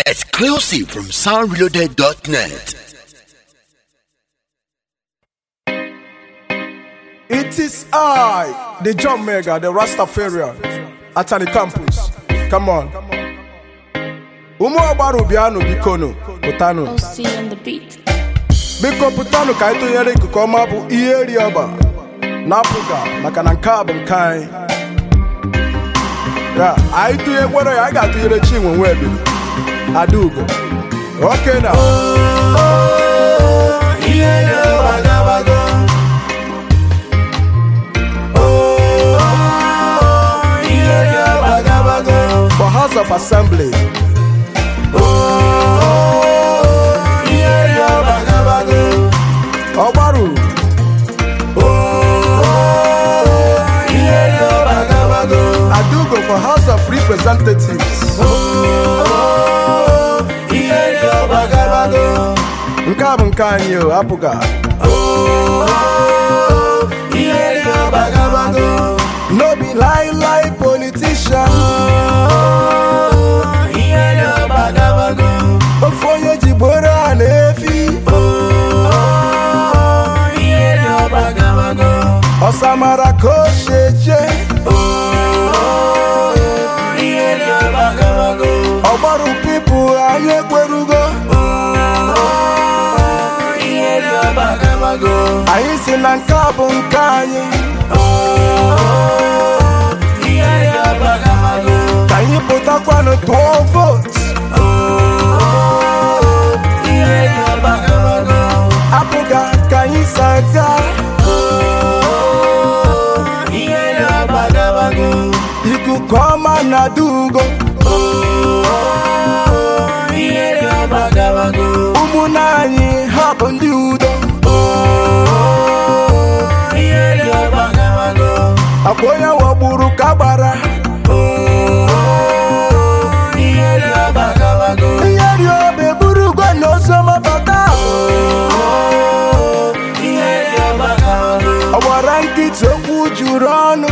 Exclusive from soundreloaded.net. It is I, the John Mega, the Rastafarian, at the campus. Come on. Ụmụ ọgbara bịanụ bikonu pụtanụ OC on the beat. biko pụtanụ ka anyị tụnyere ikuku ọma bụ ihe eri ọba na-apụga maka na nke a bụ nke anyị ya anyị tụnye gwere ya anyị ga-atụnyere chinwe nwebiri adaugo oke na for house of assembly ọgbaru adaugo for house of representatives nke a bụ nke anyị o apụga no be lie lie politician ofe onye ji gboro a na-efi ọsamara ka o sheje ọgbaru pipu anyị ekwerugo anyị si na nke a bụ nke anyị ka anyị pụtakwanụ tụọ vootu apụga ka anyị saga ikuku ọma na dugo ụmụnne anyị ha bụ ndị udo akwa onye wagburu ka gbara ihe dị obe burugo na ozomabata ọ gbara nkịtị okwu juru ọnụ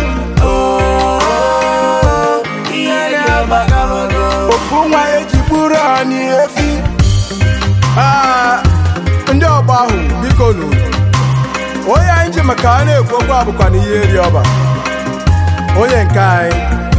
ofu nwa eji gburu anyị efi Ah, ndị ọgba ahụ biko nụ onye anyị ji maka a na-ekwu okwu a bụkwa na ihe eri ọba onye nke anyị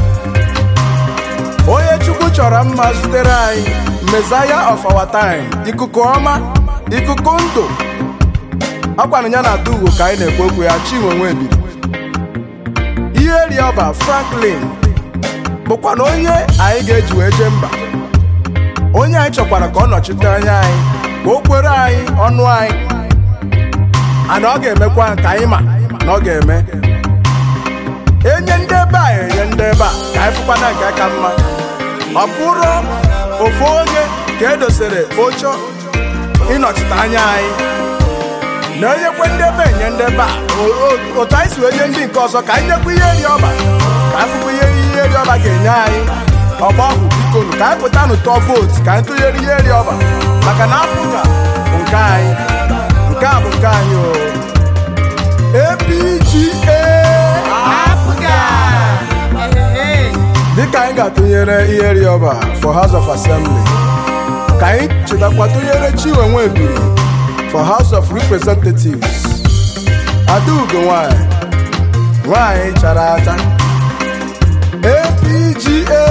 onye chukwu chọrọ mma zutere anyị mezaya of our time ikuku ọma ikuku ndụ akwanụ ya na ugwu ka anyị na-ekwu okwu ya chinwe nwebiri ihe eri ọba franklin bụkwa na onye anyị ga-eji wee jee mba onye anyị chọkwara ka ọ nọchite anya anyị ka o kwere anyị ọnụ anyị ana ọ ga-emekwa ka anyị ma na ọ ga-eme enye ndị ebe a enye ndị ebe a ka anyị fụkwana nke ka mma ọ bụrụ ofu onye ka edosere oche ịnọchite anya anyị na enyekwe ndị ebe enye ndị ebe a O- o- otu anyị si wee nye ndị nke ọzọ ka anyị nyekwa ihe eri ọba ka anyị fụkwa ihe ihe eri ọba ga-enye anyị ọgba ọhụ bikonu ka anyị pụtanụ tụọ vootu ka anyị tụnyere ihe eri ọba maka na apụga bụ nke anyị nke a bụ nke anyị o APGA dịka anyị ga-atụnyere ihe eri ọba for House of Assembly ka anyị chetakwa tụnyere Chinwe Nwebiri for House of Representatives Adaugo nwanyị nwanyị chara acha APGA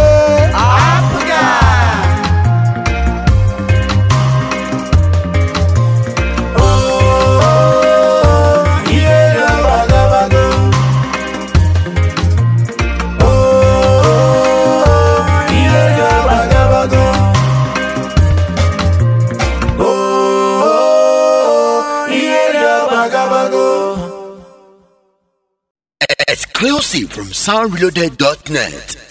Exclusive from soundreloaded.net.